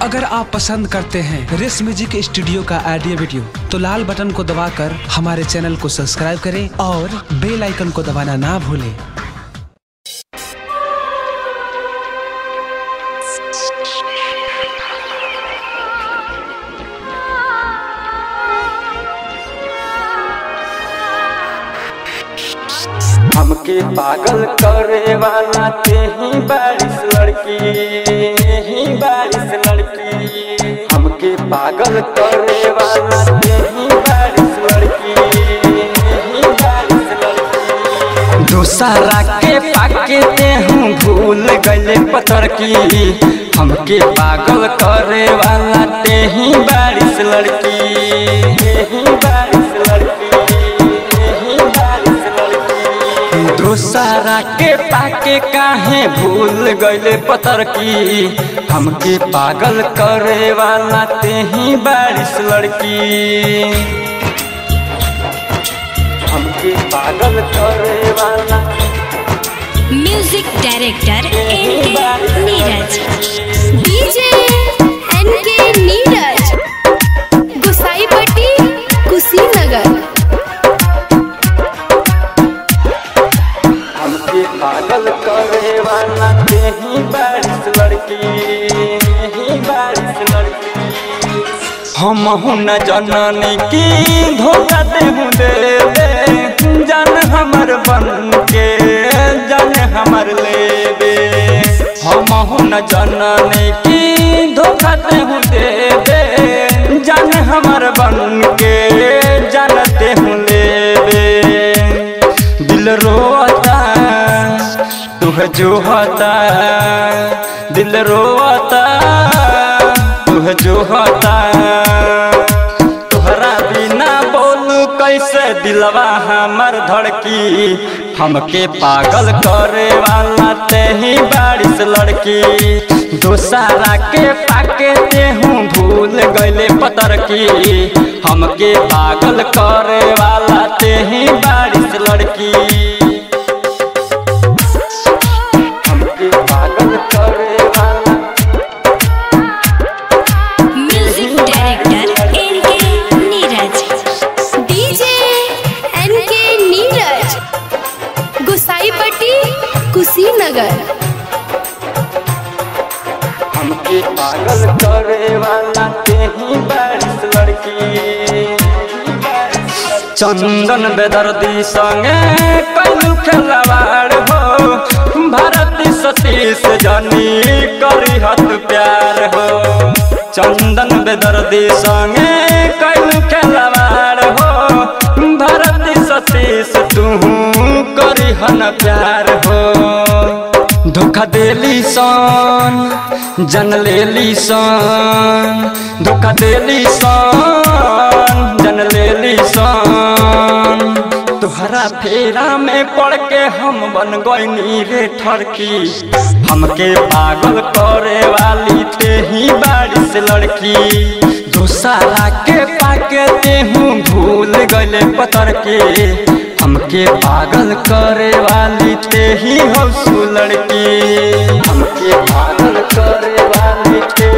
अगर आप पसंद करते हैं रेस म्यूजिक स्टूडियो का ऑडियो वीडियो तो लाल बटन को दबाकर हमारे चैनल को सब्सक्राइब करें और बेल आइकन को दबाना ना भूलें हमके पागल करे वाला ते ही बारिश लड़की ही बारिश लड़की हमके पागल करे वाला ते ही बारिश लड़की ही बारिश लड़की दूसरा के पाके ते हूँ भूल गए पत्थर की हमके पागल करे वाला ते ही बारिश लड़की ही बारिश लड़की ही बारिश लड़की दूसरा के पाके काहे भूल गए पत्थर की हमके पागल करे वाला ते ही बारिश लड़की हमके पागल करे वाला म्यूजिक डायरेक्टर एन के नीरज डीजे एन के नीरज गुसाईपट्टी कुशीनगर हमके पागल करे वाला ते ही बारिश लड़की ही बारिश लड़की हम न जननी की धोखा दे हूँ दे दे जान हमर बन के जान हमर ले दे हम न जननी की धोखा दे हूँ दे दे जान हमर बन के जानते हूँ ले दे दिल रोता तुह जो होता दिल रोता तुह जो होता तुहरा बिना बोलू कैसे दिलवा हमर धड़की हमके पागल करे वाला ते ही बारिश लड़की दोसारा के पाके ते हूँ भूल गईले पतर की हमके पागल करे वाला ते ही बारिश लड़की हमके पागल करे वाला म्यूजिक डायरेक्टर एन के नीरज डीजे एन के नीरज गुसाईपट्टी कुशीनगर हमके पागल करे वाला ते ही बारिश लड़की चंदन बेदर्दी संगे कलू खेलवाड़ हो भारती सतीश जानी करी हत प्यार हो चंदन बेदर्दी संगे कलू खेलवाड़ हो भारती सतीश तू करी हन प्यार हो धोखा देली सन जन लेली सन धोखा देली सन जन लेली सन तुहरा फेरा में पड़ के हम बन गईनी रे ठरकी हमके पागल करे वाली ते ही बारिश लड़की दूसरा के पाके ते हूँ भूल गले पतर के हमके पागल करे वाली ते ही हो सु लड़की हमके पागल करे वाली ते